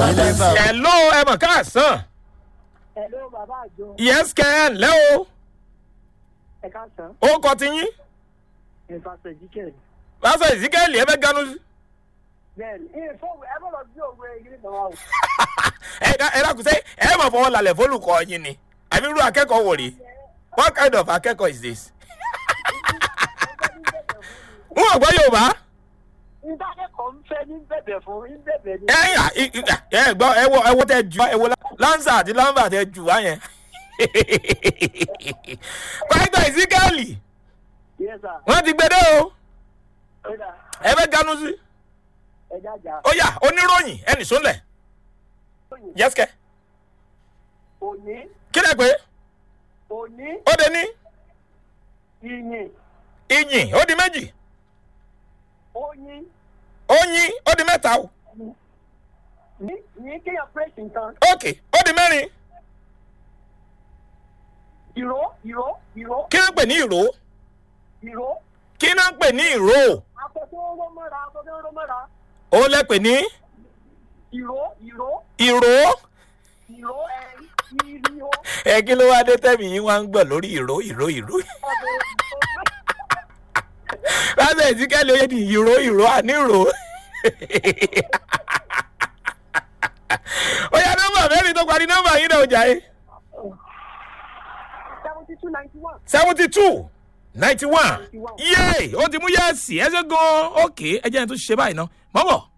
ilé bá o. ẹ̀ ló ẹ mọ̀ káàsán Hello, bàbá àjọ. yes kẹ́ ẹ̀ ǹlẹ́ o Ẹ káàsán. ó kọ́ ti yín Ìfàsẹ̀ jíkẹ̀. lásán ìsíkẹ́lì ẹ fẹ́ ganu sí. Bẹ́ẹ̀ni, ìfọwọ́ ẹ bọ̀rọ̀ sí òwe ìgbìlì kan wà o. ẹ ẹ dákun sẹ́ ẹ mọ̀ fọwọ́ lálẹ́ fólùkọ́ yín ni àbí irú akẹ́kọ̀ọ́ wò rí what kind of akẹ́kọ̀ọ́ is this. n ò gbọ́ yorùbá Nígbà kẹ́kọ̀ọ́ ń fẹ́ ní bẹ̀bẹ̀ fún ní bẹ̀bẹ̀ ní. ẹ yà ẹ gbọ́ ẹ wo ẹ wo tẹ ju ẹ wo lanza àti lamba tẹ ju wá yẹn. pásítọ̀ ìsíkẹ́lì Yes, sir. wọ́n ti gbé dé o Ó dà, ẹ fẹ́ ganu sí. ẹ jájà. ó yà oníròyìn ẹnì sólẹ̀ yẹ́sìkẹ́ Òní, kí lẹ pé òní, ó de ní ìyìn, ìyìn ó di méjì oyin, oyin ó di mẹ́ta o ní ní kéèyàn pèsè nǹkan. ok ó di mẹ́rin Ìró, ìró, ìró, kí ló ń pè ní ìró ìró. kí ló ń pè ní ìró Aṣọ tó ń ró mọ́ra, aṣọ tó ń ró mọ́ra. ó lẹ pè ní Ìró, ìró, ìró ìró ẹ ìró. ẹ kí ló wá dé tẹ́mi yín wá ń gbọ̀ lórí ìró ìró ìró láti ìsíkẹ́lì oyè ní ìró ìró àní ìró ó yá nọ́mbà mẹ́rin tó parí nọ́mbà yín náà jà yín. Seventy two ninety one. seventy two ninety one yéé ó ti mú yẹ́ẹ̀sì ẹ ṣe gan-an ókè ẹ jẹ́ ẹni tó ṣe báyìí ná mọ́bọ̀.